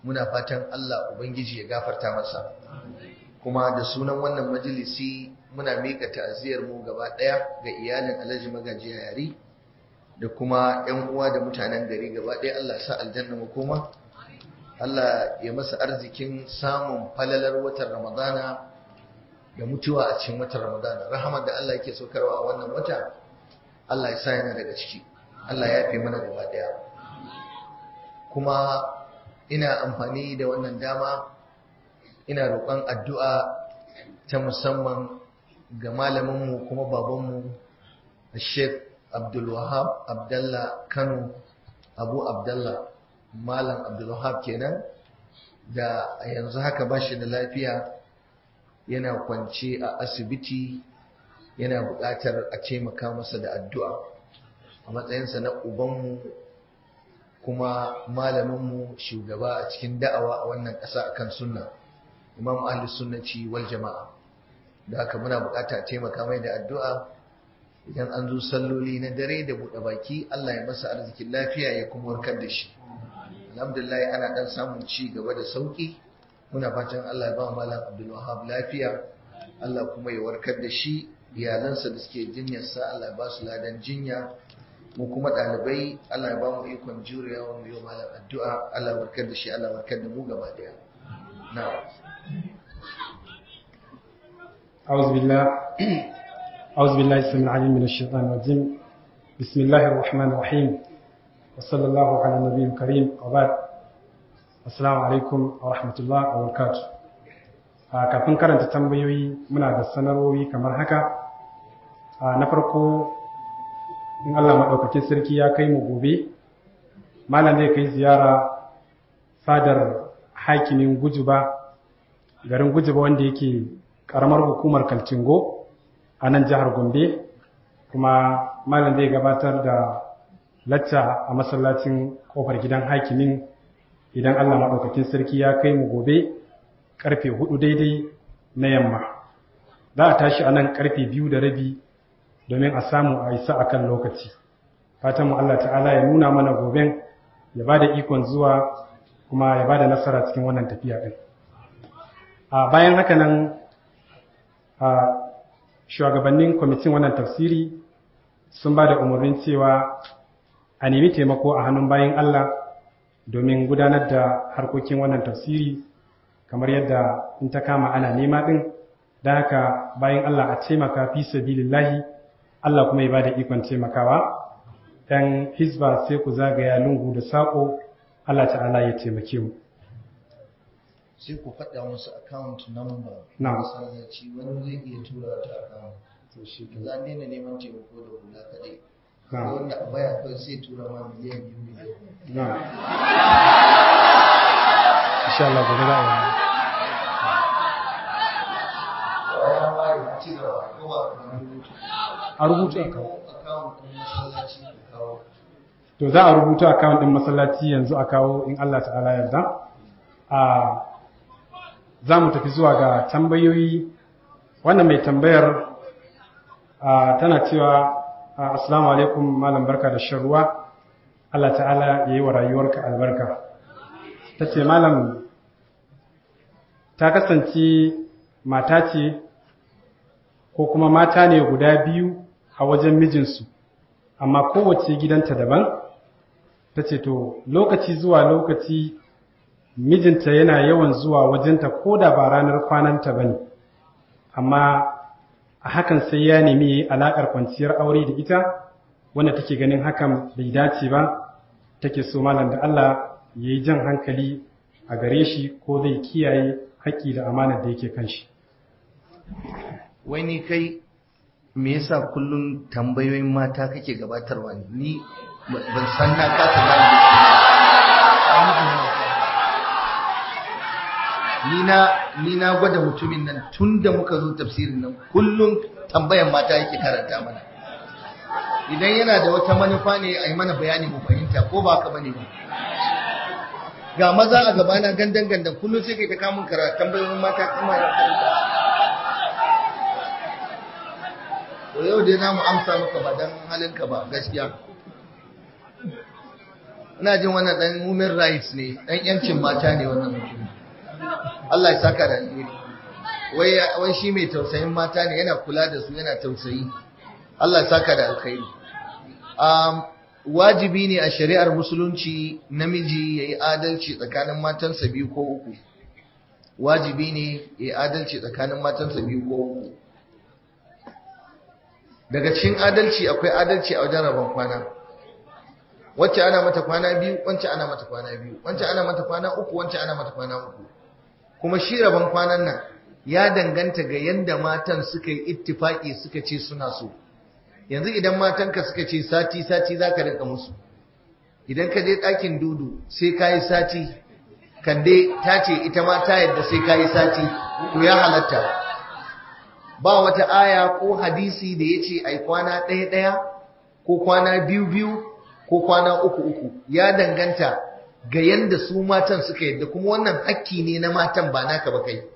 muna fatan Allah ubangiji ya gafarta masa kuma da sunan wannan majalisi muna mika ta'aziyar mu gaba daya ga iyalin Alhaji Magaji Yari da kuma ƴan uwa da mutanen gari gaba daya Allah sa aljanna mu koma Allah ya masa arzikin samun falalar watan Ramadana da mutuwa a cikin watan Ramadana rahamar da Allah yake saukarwa a wannan wata Allah ya sa yana daga ciki Allah ya fi mana gaba daya kuma ina amfani da wannan dama ina roƙon addu'a ta musamman ga malaminmu kuma babanmu Sheikh Abdul Wahab Abdallah Kano Abu Abdallah Malam Abdul Wahab kenan da yanzu haka ba shi da lafiya yana kwance a asibiti yana buƙatar a taimaka masa da addu'a a matsayinsa na ubanmu kuma malaminmu shugaba a cikin da'awa a wannan ƙasa akan sunna imam ahli sunnati wal jama'a da haka muna buƙata a taimaka mai da addu'a idan an zo salloli na dare da buɗe baki Allah ya masa arzikin lafiya ya kuma warkar da shi alhamdulillah ana dan samun ci gaba da sauki muna fatan Allah ya ba malam Abdul Wahab lafiya Allah kuma ya warkar da shi iyalansa da suke jinyarsa Allah ya ba su ladan jinya mu kuma ɗalibai Allah ya ba mu ikon jurewa mu yi malam addu'a Allah warkar da shi Allah warkar da mu gaba daya na'am أعوذ بالله أعوذ بالله السميع العليم من الشيطان الرجيم بسم الله الرحمن الرحيم وصلى الله على النبي الكريم وبعد السلام عليكم ورحمة الله وبركاته kafin karanta tambayoyi muna da sanarwoyi kamar haka na farko in Allah maɗaukakin sarki ya kai mu gobe malam zai kai ziyara fadar hakimin gujuba garin gujuba wanda yake ƙaramar hukumar kaltingo a nan jihar gombe kuma malam zai gabatar da lacca a masallacin kofar gidan hakimin idan Allah maɗaukakin sarki ya kai mu gobe karfe hudu daidai na yamma za a tashi a nan karfe biyu da rabi domin a samu a isa a kan lokaci fatan mu Allah ta'ala ya nuna mana goben ya ba da ikon zuwa kuma ya ba da nasara cikin wannan tafiya ɗin a bayan haka nan a shugabannin kwamitin wannan tafsiri sun ba da umarnin cewa a nemi taimako a hannun bayan Allah domin gudanar da harkokin wannan tafsiri kamar yadda in ta kama ana nema ɗin da haka bayan Allah a taimaka fi sabilillahi Allah kuma ya ba da ikon taimakawa ɗan hizba sai ku zagaya lungu da saƙo Allah ta'ala ya taimake mu sai ku faɗa musu account number Na. masallaci wani zai iya tura ta account to shi za a daina neman taimako da hula kaɗai Na. Akwai wanda a baya kawai sai tura ma miliyan biyu miliyan na insha Allah gobe za a yi bayan wari a ci gaba ko ba ka rubutu a rubuta account ɗin masallaci ka kawo to za a rubuta account din masallaci yanzu a kawo in Allah ta'ala yarda a za mu tafi zuwa ga tambayoyi wannan mai tambayar a, tana cewa a, assalamu alaikum malam barka da shan ruwa Allah ta'ala ya yi wa rayuwarka albarka ta ce malam ta kasance mata ce ko kuma mata ne guda biyu a wajen mijinsu amma kowace gidanta daban ta ce to lokaci zuwa lokaci mijinta yana yawan zuwa wajenta ko da ba ranar kwananta ba ne amma a hakan sai ya nemi ya yi alaƙar kwanciyar aure da ita wanda take ganin hakan bai dace ba take so malam da Allah ya yi jan hankali a gare shi ko zai kiyaye haƙƙi da amanar da yake kan shi wai ni kai me yasa kullum tambayoyin mata kake gabatarwa ne ni ba- ban san na kasa gane ni na ni na gwada mutumin nan tun da muka zo tafsirin nan kullum tambayan mata yake karanta mana idan yana da wata manufa ne a yi mana bayani mu fahimta ko ba ka bane ba ga maza a gabana gandan gandan kullum sai kai ta kamun karatu tambayoyin mata kuma ya karanta to yau dai za mu amsa maka ba don halinka ba gaskiya ina jin wannan dan human rights ne dan yancin mata ne wannan mutum Allah ya saka da alheri wai wai shi mai tausayin mata ne yana kula da su yana tausayi Allah ya saka da alkhairi um, wajibi ne a shari'ar musulunci namiji ya yi adalci tsakanin matansa biyu ko uku wajibi ne ya yi adalci tsakanin matansa biyu ko uku daga cikin adalci akwai adalci a wajen rabon kwana wacce ana mata kwana biyu wacce ana mata kwana biyu wacce ana mata kwana uku wacce ana mata kwana uku kuma shi rabon kwanan nan ya danganta ga yanda matan suka yi ittifaki suka ce suna so yanzu idan matanka suka ce sati sati zaka rinka musu idan ka je ɗakin dudu sai ka yi sati kande ta ce ita ma ta yadda sai ka yi sati to ya halatta ba wata aya ko hadisi da ya ce ai kwana ɗaya ɗaya ko kwana biyu biyu ko kwana uku uku ya danganta ga yanda su matan suka yadda kuma wannan hakki ne na matan ba naka ba kai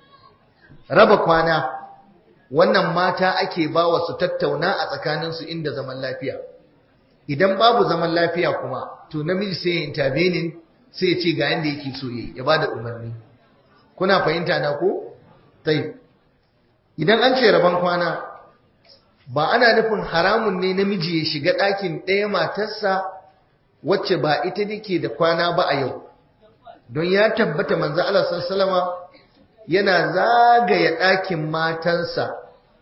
raba kwana wannan mata ake bawa su tattauna a tsakaninsu inda zaman lafiya idan babu zaman lafiya kuma to namiji sai ya intervening sai ya ce ga yanda yake so yi ya bada umarni kuna fahimta na ko tayi idan an ce rabon kwana ba ana nufin haramun ne namiji ya shiga ɗakin ɗaya matarsa wacce ba ita dake da kwana ba a yau don ya tabbata manzo Allah sallallahu yana zagaya ɗakin matansa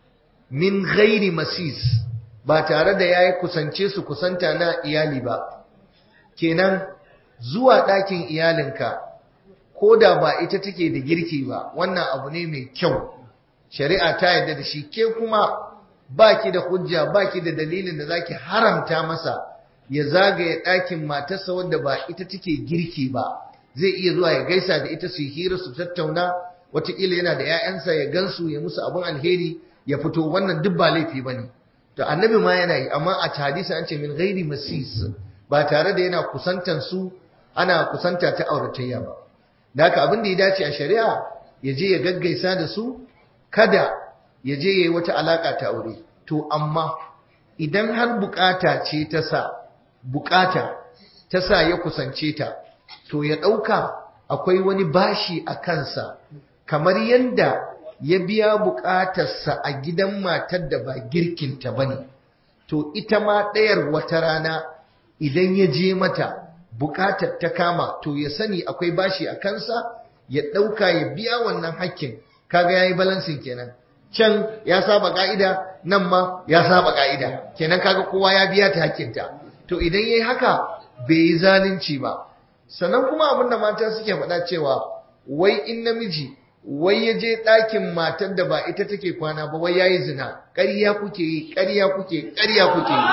min ghairi masis ba tare da yayi kusance su kusanta na iyali ba kenan zuwa ɗakin iyalinka ko da ba ita take da girki ba wannan abu ne mai kyau shari'a ta yarda da shi ke kuma baki da hujja baki da dalilin da zaki haramta masa ya zagaye ɗakin matarsa wadda ba ita take girki ba zai iya zuwa ya gaisa da ita su hira su tattauna wataƙila yana da 'ya'yansa ya gansu ya musu abin alheri ya fito wannan duk ba laifi bane to annabi ma yana yi amma a hadisi an ce min ghairi masis ba tare da yana kusantan su ana kusanta ta auratayya ba da haka abin da ya dace a shari'a ya je ya gaggaisa da su kada ya je ya yi wata alaka ta aure to amma idan har bukata ce ta sa bukata ta sa ya kusance ta to ya ɗauka akwai wani bashi a kansa kamar yadda ya biya bukatarsa a gidan matar da ba girkinta ba ne to ita ma ɗayar wata rana idan ya je mata bukatar ta kama to ya sani akwai bashi a kansa ya ɗauka ya biya wannan hakkin kaga ya yi balansin kenan can ya saba ka'ida nan ma ya saba ka'ida kenan kaga kowa ya biya ta hakkinta to idan yayi haka bai yi zalunci ba sannan kuma abinda mata suke faɗa cewa wai in namiji wai ya je ɗakin matar da ba ita take kwana ba wai yayi zina ƙarya kuke yi ƙarya kuke ƙarya kuke yi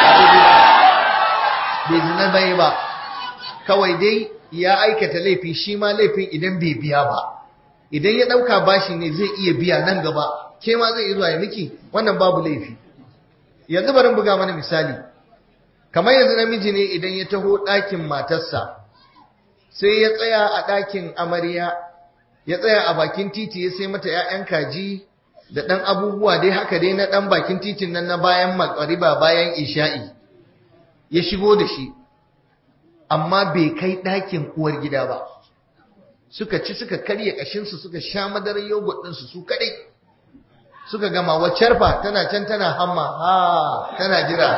bai zina bai ba kawai dai ya aikata laifi shi ma laifin idan bai biya ba idan ya ɗauka bashi ne zai iya biya nan gaba ke ma zai zuwa ya miki wannan babu laifi yanzu bari buga mana misali kamar yanzu namiji ne idan ya taho ɗakin matarsa sai ya tsaya a ɗakin amarya ya tsaya a bakin titi ya sai mata 'ya'yan kaji da ɗan abubuwa dai haka dai na ɗan bakin titin nan na bayan makariba bayan isha'i ya shigo da shi amma bai kai ɗakin uwar gida ba suka ci suka karya ƙashinsu suka sha madarar yogurt ɗinsu su kaɗai suka gama waccar fa tana can tana hamma ha tana jira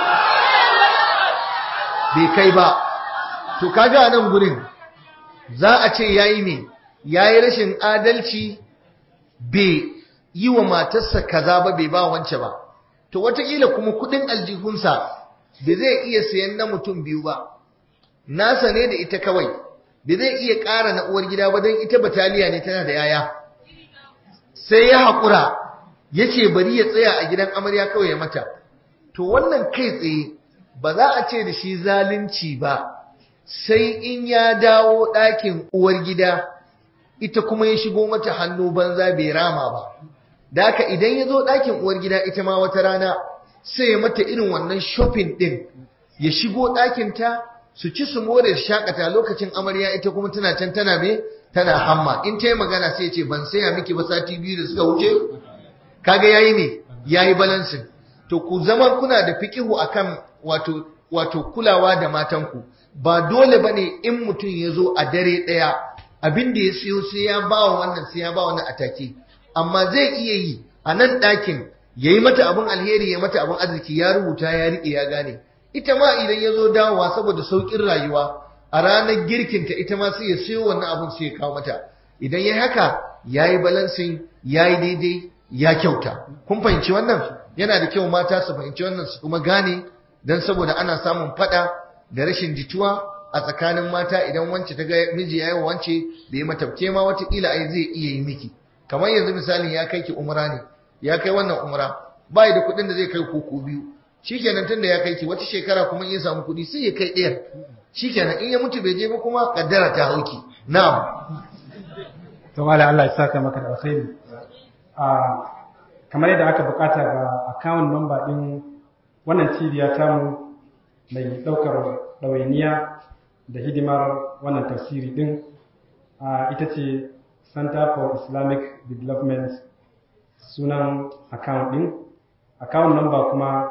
bai kai ba to kaga nan gurin za a ce yayi ne yayi rashin adalci bai yi wa matarsa kaza ba bai ba wance ba to wataƙila kuma kuɗin aljihunsa da zai iya sayan na mutum biyu ba nasa ne da ita kawai da zai iya ƙara na uwar gida ba don ita bataliya ne tana da yaya sai ya haƙura ya ce bari ya tsaya a gidan amarya kawai ya mata to wannan kai tsaye ba za a ce da shi zalunci ba sai in ya dawo ɗakin uwar gida ita kuma ya shigo mata hannu banza bai rama ba da haka idan ya zo ɗakin uwar gida ita ma wata rana sai ya mata irin wannan shopping ɗin ya shigo ɗakinta su ci su more shakata lokacin amarya ita kuma tana can tana me tana hamma in ta yi magana sai ce ban saya miki ba sati biyu da suka wuce kaga yayi ne yayi balancing to ku zama kuna da fiqihu akan wato wato kulawa da matanku ba dole bane in mutum ya zo a dare ɗaya abin da ya siyo sai ya ba wa wannan sai ya ba wannan atake amma zai iya yi a nan ɗakin ya yi mata abin alheri ya mata abin arziki ya rubuta ya riƙe ya gane ita ma idan ya zo dawowa saboda sauƙin rayuwa a ranar girkinta ita ma sai ya siyo wannan abin sai ya kawo mata idan ya haka ya yi balansin ya yi daidai ya kyauta kun fahimci wannan yana da kyau mata su fahimci wannan su kuma gane don saboda ana samun fada da rashin jituwa a tsakanin mata idan wance ta ga miji ya yi wa wance da ya mata ke ma watakila ai zai iya yi miki kamar yanzu misalin ya kai ki umra ne ya kai wannan umra bai da kuɗin da zai kai koko biyu shikenan tunda ya kai ki wata shekara kuma in ya samu kuɗi sai ya kai ɗaya shikenan in ya mutu bai je ba kuma kaddara ta hauki na'am to wala Allah ya saka maka da alkhairi a kamar yadda aka bukata ga account number din wannan cibiya tamu mai daukar ɗawainiya da hidimar wannan tafsiri din ita ce Center for Islamic Development sunan account din account number kuma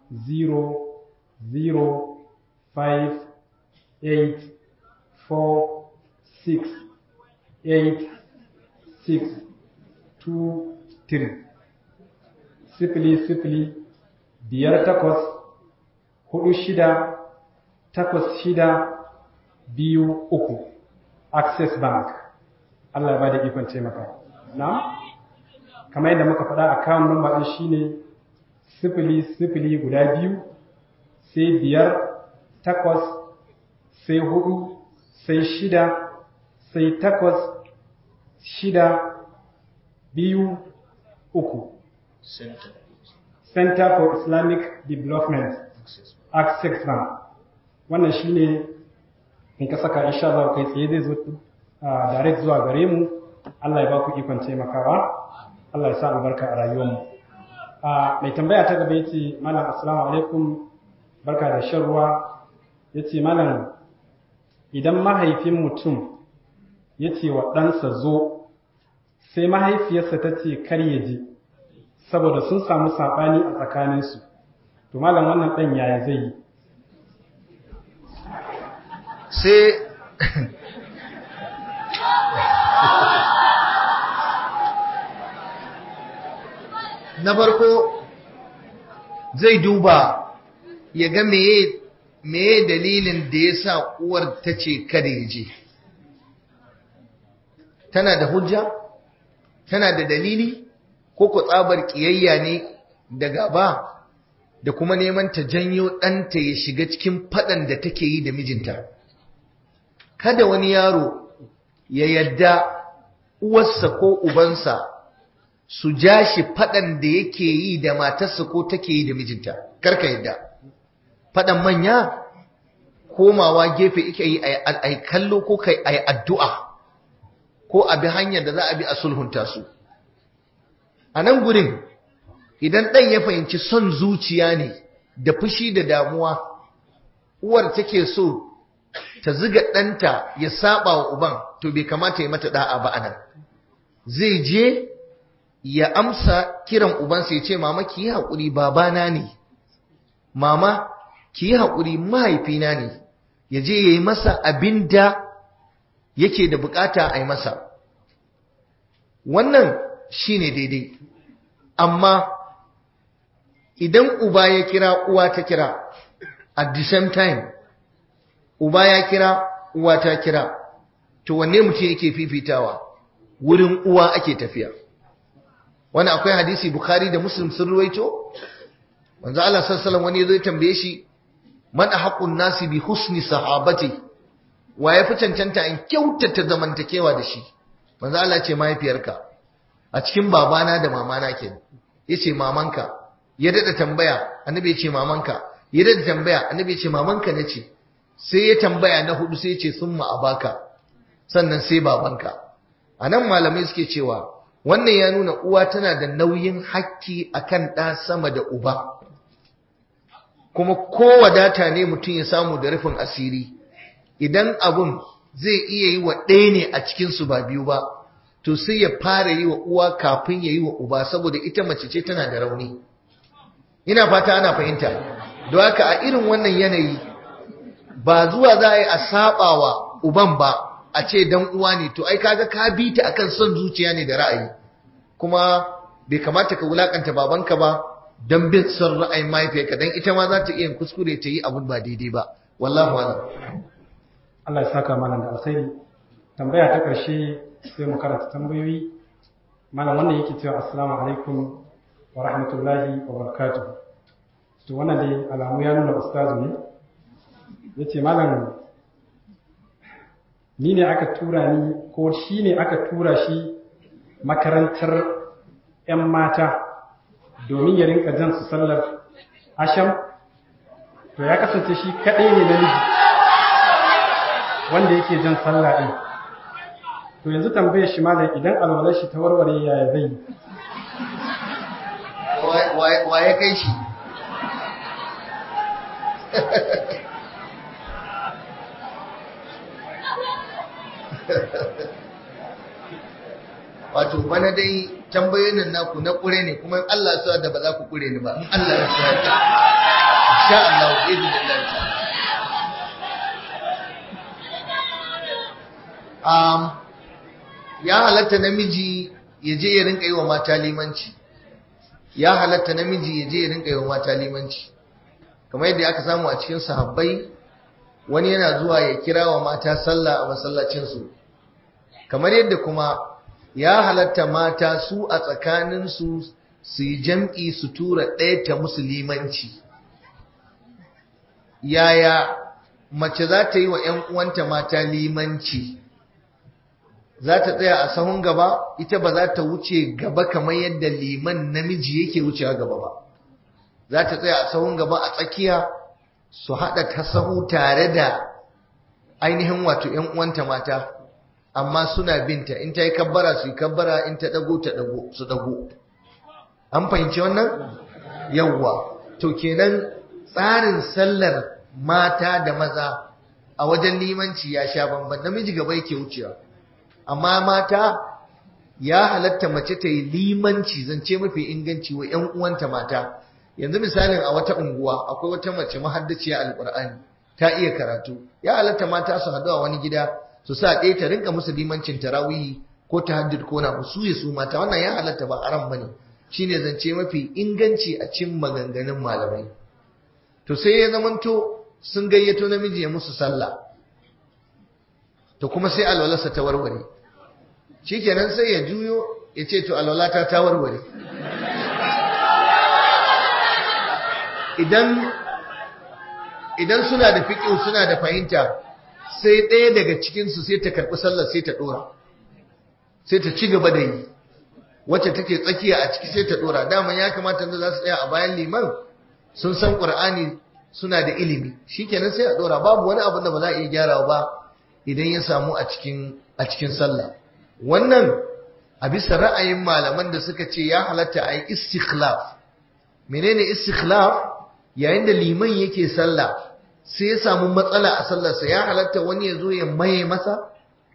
0058468 sifili sifili biyar takwas hudu shida takwas shida biyu uku access bank Allah ya ba da ikon taimaka na kamar yadda muka faɗa account number ɗin shine sifili sifili guda biyu sai biyar takwas sai hudu sai shida sai takwas shida biyu uku Center for Islamic Development Access Bank wannan shine in ka saka insha Allah kai tsaye zai zo direct zuwa gare mu Allah ya ba ku ikon taimakawa Allah ya sa albarka a rayuwarmu mai tambaya ta gaba yace malam assalamu alaikum barka da shan ruwa yace malam idan mahaifin mutum yace wa ɗansa zo sai mahaifiyarsa ta ce kar ya je saboda sun samu saɓani a tsakaninsu to malam wannan ɗan yaya zai yi sai na farko zai duba ya ga meye meye dalilin da ya sa uwar ta ce kada ya je tana da hujja tana da dalili ko ku tsabar kiyayya ne da gaba da kuma neman ta janyo ɗanta ya shiga cikin faɗan da take yi da mijinta kada wani yaro ya yadda uwarsa ko ubansa su ja shi faɗan da yake yi da matarsa ko take yi da mijinta karka yadda faɗan manya komawa gefe ike yi a kallo ko kai a addu'a ko a bi hanyar da za a bi a sulhunta su a nan gurin idan ɗan ya fahimci son zuciya ne da fushi da damuwa uwar take so ta ziga ɗanta ya saba wa uban to bai kamata ya mata da'a ba anan zai je ya amsa kiran ubansa ya ce mama ki yi haƙuri babana ne mama ki yi haƙuri mahaifina ne ya je ya yi masa abin da yake da bukata a yi masa wannan shi ne daidai amma idan uba ya kira uwa ta kira at the same time uba ya kira uwa ta kira to wanne mutum yake fifitawa wurin uwa ake tafiya wani akwai hadisi bukhari da muslim sun ruwaito wanzu Allah sallallahu wani zai tambaye shi man haqqun nasi bi husni sahabati wa ya fi cancanta in kyautata zamantakewa da shi manzo Allah ce mahaifiyarka a cikin babana da mamana ke yace mamanka ya dada tambaya annabi ya ce mamanka ya dada tambaya annabi ya ce mamanka nace sai ya tambaya na hudu sai ya ce summa abaka sannan sai babanka anan malamai suke cewa wannan ya nuna uwa tana da nauyin hakki akan ɗa sama da uba kuma ko wadata ne mutum ya samu da rufin asiri idan abun zai iya yi wa ɗaya ne a cikinsu ba biyu ba to sai ya fara yi wa uwa kafin ya yi wa uba saboda ita mace ce tana da rauni ina fata ana fahimta don haka a irin wannan yanayi ba zuwa za a yi a sabawa uban ba a ce dan uwa ne to ai kaga ka bi ta akan son zuciya ne da ra'ayi kuma bai kamata ka wulakanta babanka ba dan bin son ra'ayin mahaifiyarka dan ita ma za ta iya kuskure ta yi abun ba daidai ba wallahu a'lam Allah ya saka malam da alkhairi tambaya ta ƙarshe sai mu karanta tambayoyi malam wannan yake cewa assalamu alaikum wa rahmatullahi wa barakatuh to wannan dai alamu ya nuna ustazu ne yace malam ni ne aka tura ni ko shi ne aka tura shi makarantar 'yan mata domin ya rinka jan su sallar asham to ya kasance shi kaɗai ne namiji wanda yake jan sallah ɗin to yanzu tambayar shi malam idan alwalar shi ta warware yaya zai yi wa ya kai shi wato bana dai tambayoyin nan naku na kure ne kuma in Allah ya da ba za ku kure ni ba in Allah ya sa da insha Allah bi idnillah um ya halatta namiji ya je ya rinka yi wa mata limanci ya halatta namiji ya je ya rinka yi wa mata limanci kamar yadda aka samu a cikin sahabbai wani yana zuwa ya kira wa mata sallah a masallacinsu kamar yadda kuma ya halatta mata su a tsakaninsu su yi jam'i su tura ɗaya ta musulmanci yaya mace za ta yi wa ‘yan uwanta mata limanci za ta tsaya a sahun gaba ita ba za ta wuce gaba kamar yadda liman namiji yake wucewa gaba ba za ta tsaya a sahun gaba a tsakiya su haɗa ta sahu tare da ainihin wato ‘yan uwanta mata amma suna binta in ta yi kabbara su yi kabbara in ta ɗago ta ɗago su ɗago an fahimci wannan yawwa to kenan tsarin sallar mata da maza a wajen limanci ya sha bamban namiji gaba yake wucewa amma mata ya halatta mace ta yi limanci zance mafi inganci wa ‘yan uwanta mata yanzu misalin a wata unguwa akwai wata mace mahaddaciya alƙur'ani ta iya karatu ya halatta mata su haɗu a wani gida su sa ɗaya ta rinka musu limancin tarawihi ko tahajjud ko na su ya su mata wannan ya halatta ba aram bane shine zance mafi inganci a cikin maganganun malamai to sai ya zamanto sun gayyato namiji ya musu sallah to kuma sai alwalarsa ta warware shikenan sai ya juyo ya ce to alwalata ta warware idan idan suna da fiƙi suna da fahimta sai ɗaya daga cikinsu sai ta karɓi sallar sai ta ɗora sai ta ci gaba da yi wacce take tsakiya a ciki sai ta ɗora daman ya kamata da za su tsaya a bayan liman sun san ƙur'ani suna da ilimi shikenan sai a ɗora babu wani abu da ba za a iya gyarawa ba idan ya samu a cikin a cikin sallah wannan a bisa ra'ayin malaman da suka ce ya halatta a yi istikhlaf menene istikhlaf yayin da liman yake sallah sai ya samu matsala a sallarsa ya halatta wani ya zo ya maye masa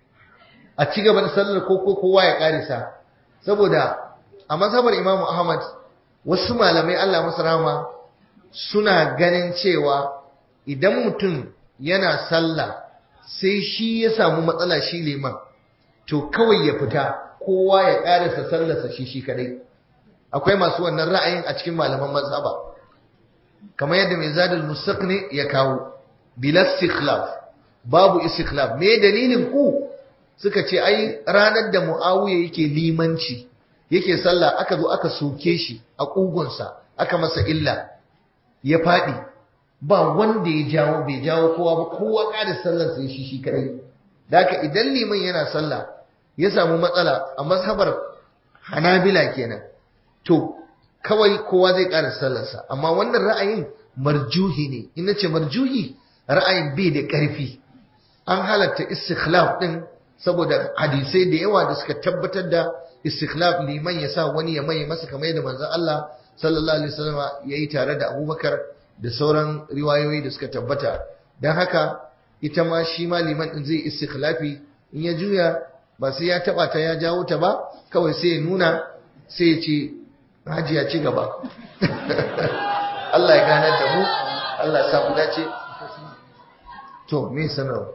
a ci gaba da sallar ko ko kowa ya karisa saboda a mazhabar Imam Ahmad wasu malamai Allah masa rahama suna ganin cewa idan mutum yana sallah sai shi ya samu matsala shi liman to kawai ya fita kowa ya karisa sallarsa shi shi kadai akwai masu wannan ra'ayin a cikin malaman mazhaba kamar yadda mai zadul mustaqni ya kawo bila istikhlaf babu istikhlaf me dalilin ku suka ce ai ranar da muawiya yake limanci yake sallah aka zo aka soke shi a kugunsa aka masa illa ya fadi ba wanda ya jawo bai jawo kowa ba kowa kada sallar sai shi shi kadai daka idan liman yana sallah ya samu matsala a mazhabar hanabila kenan to kawai kowa zai ƙara sallarsa amma wannan ra'ayin marjuhi ne ina ce marjuhi ra'ayin bai da ƙarfi an halatta istikhlaf din saboda hadisai da yawa da suka tabbatar da istikhlaf liman ya sa wani ya mai masa kamar yadda manzon Allah sallallahu alaihi wasallam yayi tare da Abubakar da sauran riwayoyi da suka tabbata dan haka ita ma shi ma liman din zai istikhlafi in ya juya ba sai ya taba ta ya jawo ta ba kawai sai ya nuna sai ya ce hajiya ci gaba Allah ya ganar da mu Allah ya samu dace to me sanarwa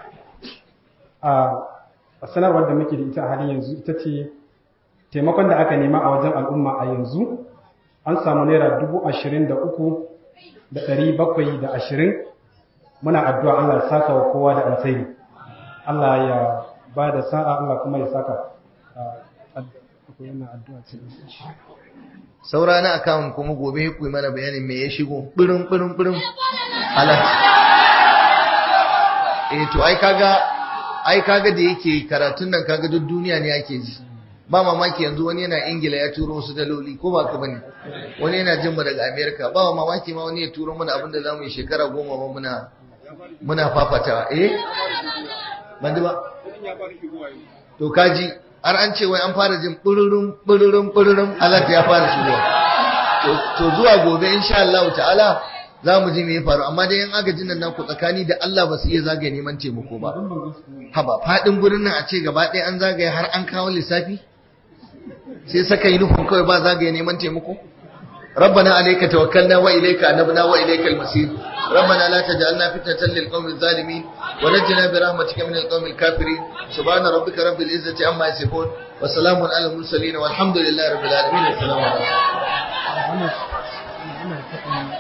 a sanarwar da muke da ita a halin yanzu ita ce taimakon da aka nema a wajen al'umma a yanzu an samu naira dubu ashirin da uku da ɗari bakwai da ashirin muna addu'a Allah ya saka wa kowa da alkhairi Allah ya ba da sa'a Allah kuma ya saka saura na akawun kuma gobe ku yi mana bayanin me ya shigo birin birin birin ala eh to ai kaga ai kaga da yake karatun nan kaga duk duniya ne ake ji ba mamaki yanzu wani yana ingila ya turo wasu daloli ko ba ka bane wani yana jin mu daga america ba mamaki ma wani ya turo mana abin da zamu yi shekara goma ma muna muna fafatawa eh ban ba to kaji har an ce wai an fara jin bururum bururum bururum alat ya fara shigowa to zuwa gobe insha Allah ta'ala za mu ji me ya faru amma dai yan agajin nan ku tsakani da Allah ba su iya zagaye neman taimako ba haba fadin gurin nan a ce gaba ɗaya an zagaye har an kawo lissafi sai saka yi nufin kawai ba zagaye neman taimako ربنا عليك توكلنا وإليك أنبنا وإليك المصير ربنا لا تجعلنا فتنة للقوم الظالمين ونجنا برحمتك من القوم الكافرين سبحان ربك رب العزة عما يصفون وسلام على المرسلين والحمد لله رب العالمين السلام عليكم